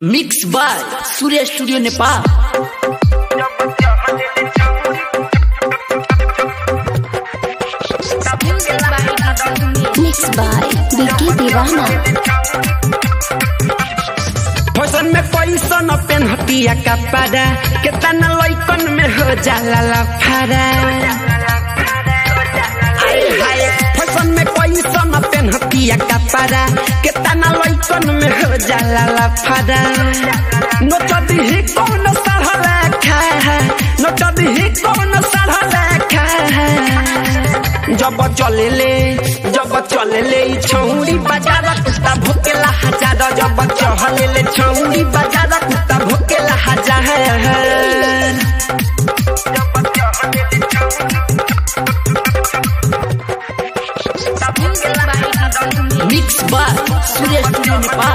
mix by Surya studio Nepal mix by Vicky Deewana fashion में पैसा न पेनहतिया कपड़ा केतना लइकन में हो जाला लफारा आए हाय फैशन में पैसा न पेनहतिया कपड़ा केतना लइकन में हो जाला लफारा नोचदी ही कौन साढ़ा रखा है नोचदी ही कौन साढ़ा रखा है जब चले ले जब चले ले ई छौरी बाजार कुत्ता भोकेला हजार जब चहले ले छौरी बाजार कुत्ता भोकेला हजार mix by Surya studio Nepal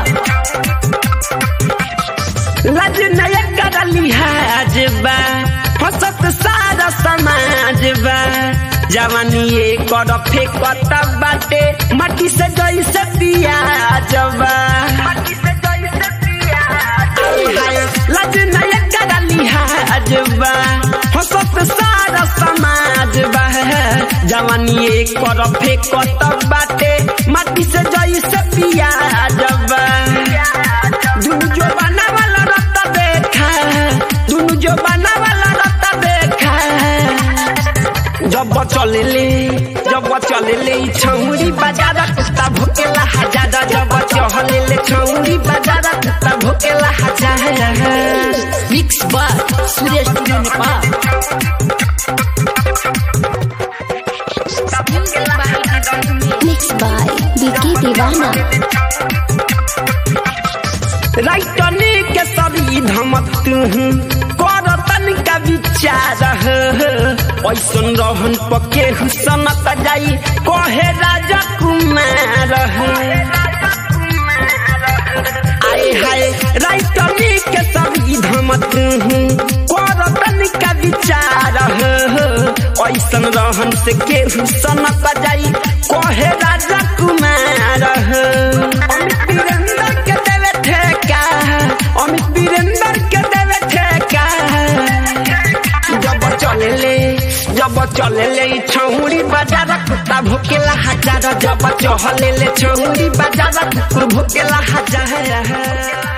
लाज नया कर लिहाज बा हसत सारा समाज बा जवानी ये कर फेकत बाटे माटी से जैसे पियाज बा लाज नया कर लिहाज बा हसत सारा समाज बा जवानी ये कर फेकत बाटे माटी से जैसे पियाज बा दुनु जो बना वाला रत्ता देखा दुनु जो बना वाला रत्ता देखा जब चले ले जब चले ले ई छौरी बाजार कुत्ता भोकेला हजार जब चहले ले छौरी बाजार कुत्ता भोकेला हजार mix by Surya studio Nepal mix by Vicky Deewana राइटनी के सभी धमक कर तनिका विचार ऐसन रहन पके हुसनत जाई कहे राजा कुमार आए हाय राइटनी के सभी धमक कर तनिका विचार ऐसन रहन से के हुसनत जाई कहे राजा कुमार अमित वीरेंद्र के देवे ठेका अमित वीरेंद्र के देवे ठेका जब चले ले जब चले ले ई छौरी बाजार कुत्ता भोकेला हजार जब चहले ले छौरी बाजार कुकुर भोकेला हजार